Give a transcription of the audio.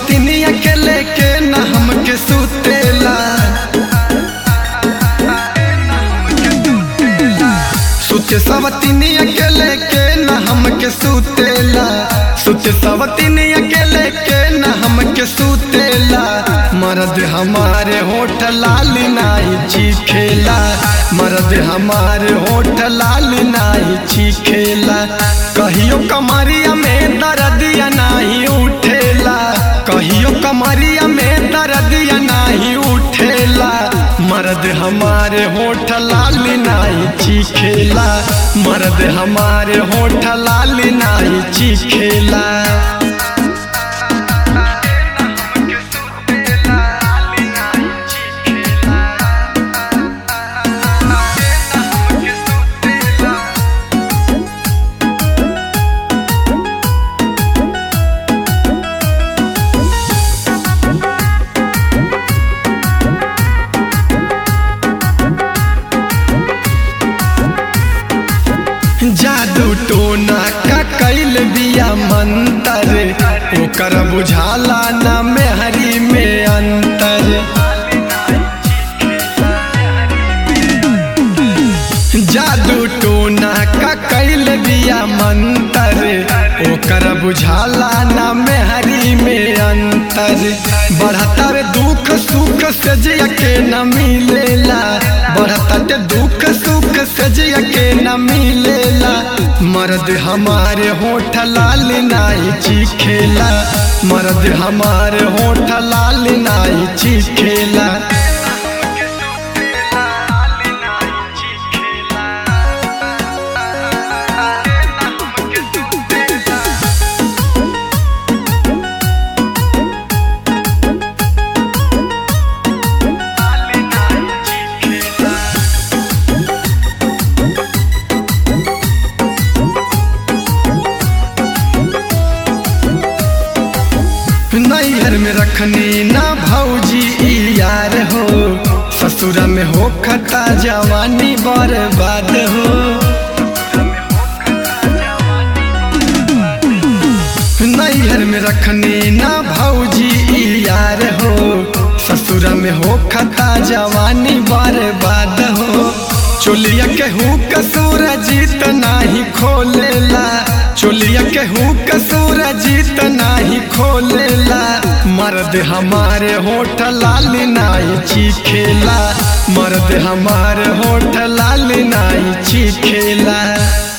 सवतिनिया के लेके न हमके सुतेला सुते सवतिनिया के लेके न हमके सुतेला सुते सवतिनिया के लेके न हमके सुतेला मर्द हमारे होठ लाल नाई चीखेला मर्द हमारे होठ लाल नाई चीखेला कहियो कमरिया में दर्दिया नाही उठेला कहियो कमरिया में दर्दिया नाही उठेला मर्द हमारे होठ लाल नाई चीखेला मर्द हमारे होठ लाल नाई चीखेला जादू टोना का कैल बिया मंतर ओकर बुझाला न मेहरी में अंतर जादू टोना का कैल बिया मंतर ओकर बुझाला न मेहरी में अंतर बढ़ता रे दुख सुख से जिया के न मिलेला बढ़ता ते दुख सुख से जिया के न मिलेला मर्द हमारे होठ लाल नाई चीखेला मर्द हमारे होठ लाल नाई चीखेला नैहर में रखनी ना भौजी ई यार हो ससुरा में हो खता जवानी बर्बाद हो नैहर में रखनी ना भौजी ई यार हो ससुरा में हो खता जवानी बर्बाद हो चोलिया के हूँ कसूर जीत नाही खोलेला चोलिया के हूँ कसूर जीत नाही खोलेला मर्द हमारे होठ लाल नाई चीखेला मर्द हमारे होठ लाल नाई चीखेला